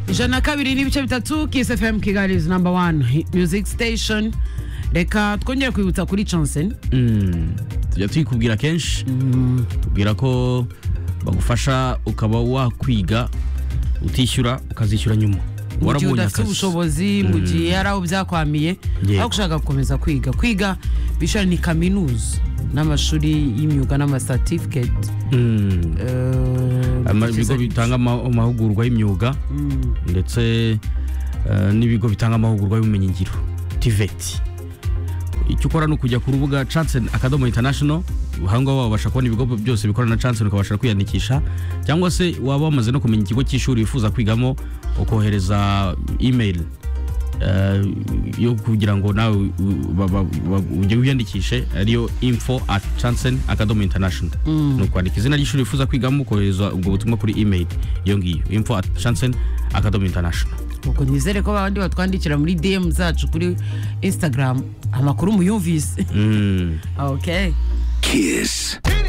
ijana na kabiri n'ibice bitatu kisi fm kigali is number one music station reka twongere kwibutsa kuri chancen tujya tuyikubwira kenshi kubwira ko bagufasha ukaba wakwiga utishyura ukazishyura nyuma mu gihe warabonye udafite akazi ubushobozi mu gihe yari aho byakwamiye Yego. aho ushaka gukomeza kwiga kwiga bishara ni kaminuza n'amashuri y'imyuga n'amasatifiketi Mm. Ama- ibigo bitanga ama- amahugurwa y'imyuga ndetse eh, n'ibigo bitanga amahugurwa y'ubumenyingiro tiveti icyo ukora ni ukujya ku rubuga chansen akadomo international aho ngaho wabasha kubona ibigo byose bikorana na chansen ukabasha kwiyandikisha cyangwa se waba wamaze no kumenya ikigo cy'ishuri wifuza kwigamo ukohereza email eh, yo kugira ngo nawe u- ba- ba- ba- ujye wiyandikishe ariyo info at chansen akadomo international ni ukwandika izina ry'ishuri wifuza kwigamo ukohereza ubwo butumwa kuri email iyo ngiyo info at chansen akadomo international ubwo nizere ko babandi batwandikira muri dm zacu kuri instagram amakuru muyumvise Mm. okay Kiss.